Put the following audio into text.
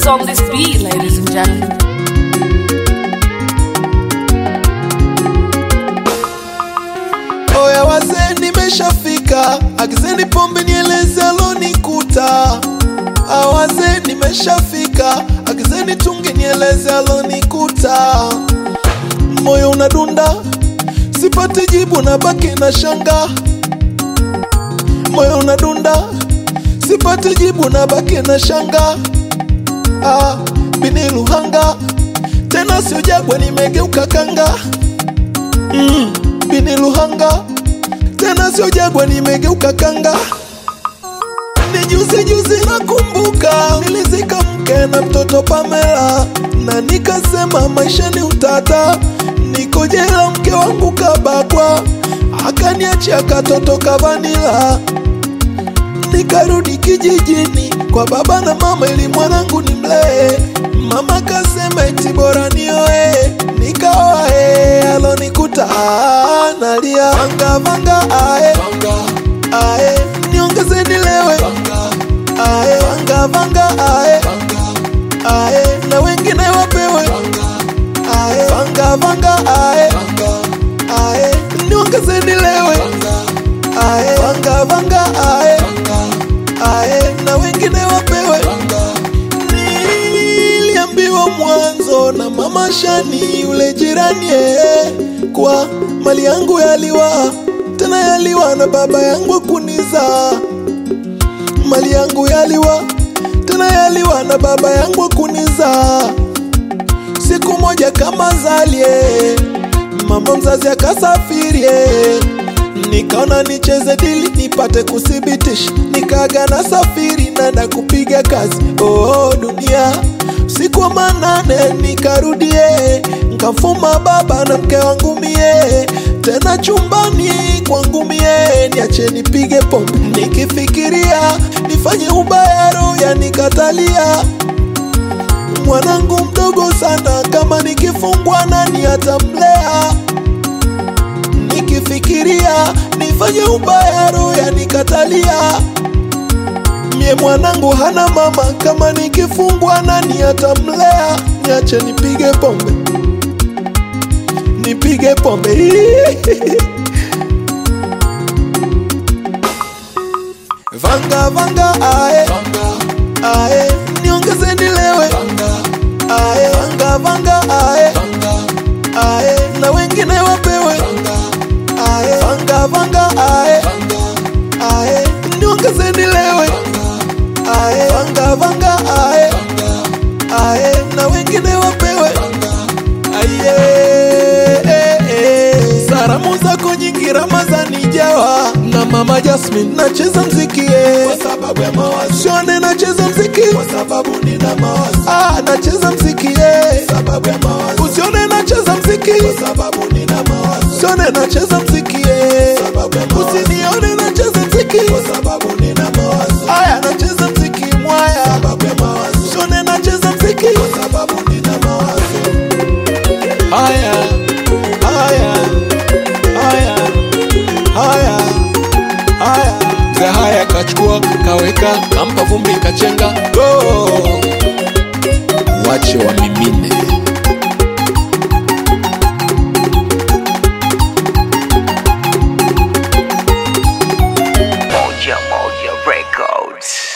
Who's on this beat, ladies and gentlemen? Oya wazee, nimeshafika, agizeni pombe nieleze alonikuta. Awazee, nimeshafika, agizeni tungi nieleze alonikuta. Moyo unadunda, sipati jibu, na baki na shanga. Moyo unadunda, sipati jibu, na baki na shanga. Ah, bini Luhanga, tena sio Jagwa, nimegeuka kanga mm, bini Luhanga tena sio Jagwa, nimegeuka kanga. Ni juzi juzi nakumbuka, nilizika mke na mtoto Pamela, na nikasema maisha ni utata, niko jela, mke wangu kabakwa, akaniachia katoto kavanila nikarudi kijijini kwa baba na mama ili mwanangu ni mlee. Mama kasema eti bora nioe, nikaoa eh, alonikuta ah, nalia vanga vanga ae ae, niongeze nilewe ae vanga vanga ae ae, na wengine wapewe ae vanga vanga ae ae, niongeze nilewe ae vanga vanga ae ae na wengine wapewe. Niliambiwa mwanzo na mama Shani yule jirani eh, kwa mali yangu yaliwa tena yaliwa na baba yangu kuniza mali yangu yaliwa tena yaliwa na baba yangu kuniza siku moja kama zalie mama mzazi akasafirie nikaona nicheze dili nipate kuthibitisha nikaga na safiri nanda kupiga kazi oh, dunia siku wa manane nikarudie nkafuma baba na mke wangu mie tena chumbani kwangu mie niache nipige pombe nikifikiria nifanye ubayaro yanikatalia mwanangu mdogo sana kama nikifungwa nani atamlea nikifikiria nifanye ubaya roho yanikatalia mie mwanangu hana mama kama nikifungwa nani atamlea niache nipige pombe nipige pombe vanga vanga ae ae niongeze nilewe ae vanga vanga ae ae na wengine wapewe ae vanga vanga ae ae niongeze nilewe ae vanga vanga ae ae na wengine wapewe aye eh, eh. salamu zako nyingi Ramazani jawa na mama Jasmine nacheza mziki eh. kwa sababu ya mawazo Shone nacheza mziki kwa sababu nina mawazo ah nacheza mziki eh. sababu ya mawazo usione nacheza mziki kwa sababu nina mawazo Shone nacheza mziki eh. sababu ya mawazo usinione nacheza mziki kwa sababu nina mawazo aya nacheza mziki mwaya sababu ya mawazo Shone nacheza mziki kwa sababu nina mawazo haya haya haya haya haya mzee haya kachukua kaweka kampa vumbi kachenga go wache wamimine Moja Moja Records.